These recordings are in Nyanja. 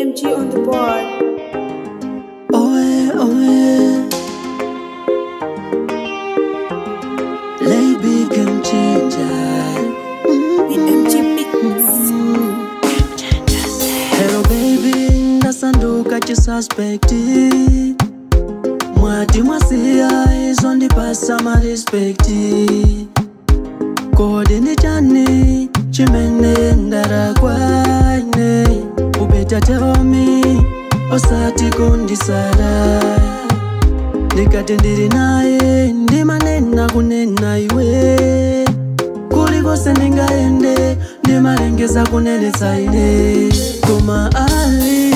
BMG on the board. Oe, oe. Lay big and changer. BMG Beats. Hello baby, ndasanduka chisuspekti mwati mwasiya izo ndipasa marespekti kodi ndi chani chimene ndarakwaine upeta teomi osati kundisara ndikati ndili naye ndimanena kunena iwe kulikose ndingaende ndimalengeza kunenetsa ine koma ali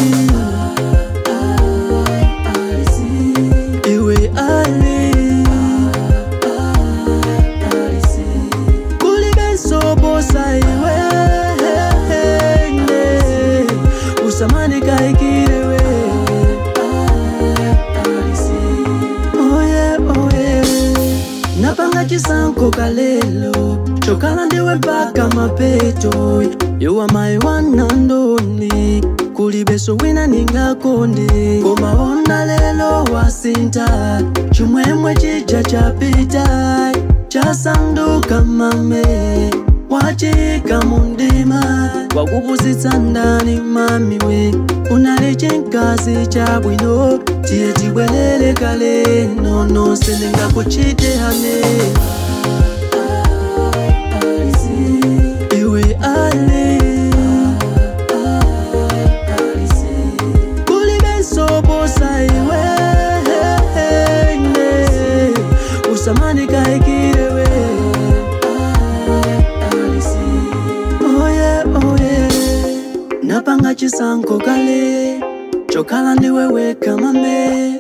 iwe ali kulibensobosa iwe usamanikaikiriwe oye oye napanga chisankho kalelo chokhala ndiwe mpaka mapeto you are my one and only kulibeso wina ningakonde koma ona lelo wasinta chimwemwe chija chapita chasanduka mame wachika mundima wakupusitsa ndani mamiwe unali chinkazi chabwino tiye tibwerere kale nono sindingakuchite hane iwe ali kulibensobosa iwe usamanikaikiriwe oye oye napanga chisankho kale chokhala ndiwe weka mame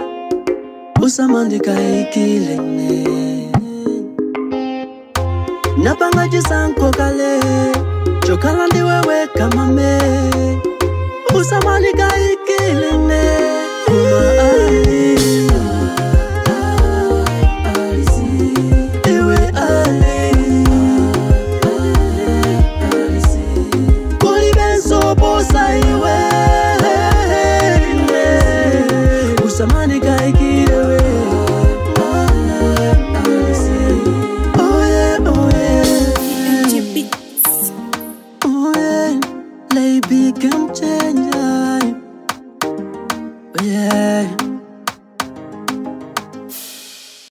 usamandikaikilene napanga chisankho kale chokhala ndiwe weka mame usamanikaikilene kuma